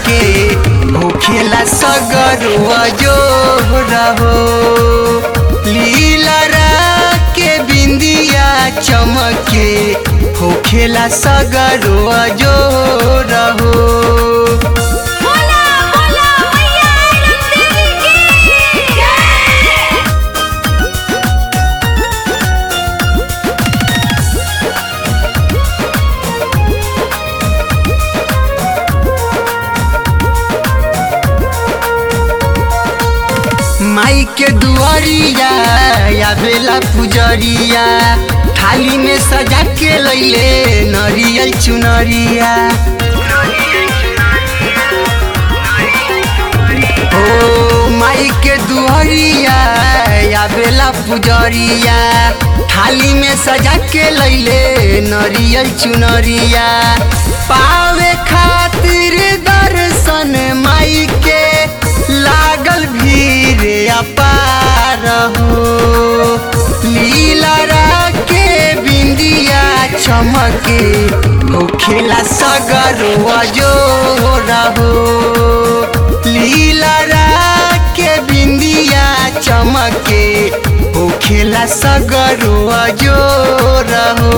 के होखेला सगरुआ जो रहो लीलरा के बिंदिया चमके होखेला सगरुआ जो रहो बोला बोला मैया रंगदेवी की जय माई के दुआरिया या बेला पुजरिया थाली में सजा के लैले नरियल चुनरिया ओ माई के दुआरिया या बेला पुजरिया थाली में सजा के लैले नरियल चुनरिया पावे खातिर दर्शन माई के लागल भीड़ अपार हो लीलरा के बिंदिया चमके होखेला सगरुआ जो रहो लीलरा के बिंदिया चमके होखेला सगरुआ जो रहो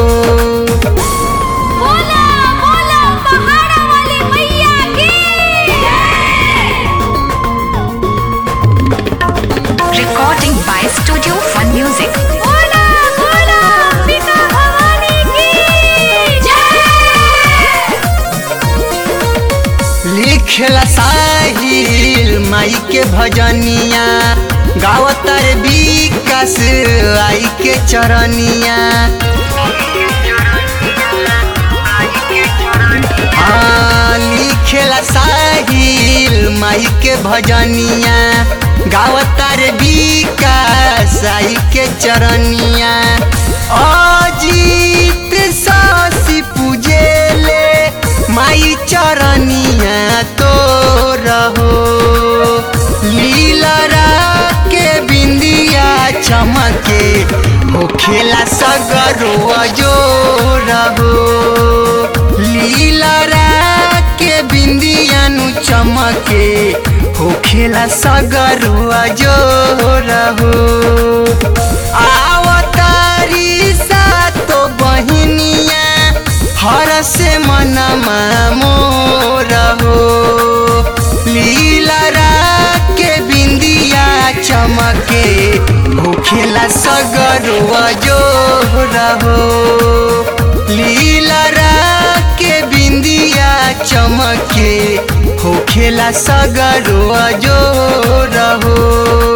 बोला बोला पहाड़ा वाली मैया की जय Recording by Studio Fun Music. बोला बोला पिता भवानी की जय लिखला साहिल माई के भजनिया गावतर विकास आई के चरनिया हाँ, लिखेला साहिल माई के भजनिया गावतर विकास आई के चरनिया अजीत सासी पूजेले माई चरनिया तो रहो लीलरा के बिंदिया चमके होखेला सगरुआ जो रहो लीलरा के बिंदिया नु चमके होखेला सगरुआ जो रहो आवतारी सा तो बहिनिया हर से मनमा मोर हो लीलरा के बिंदिया चमके होखेला सगरुआ जो रहो लीलरा के बिंदिया चमके होखेला सगरुआ जो रहो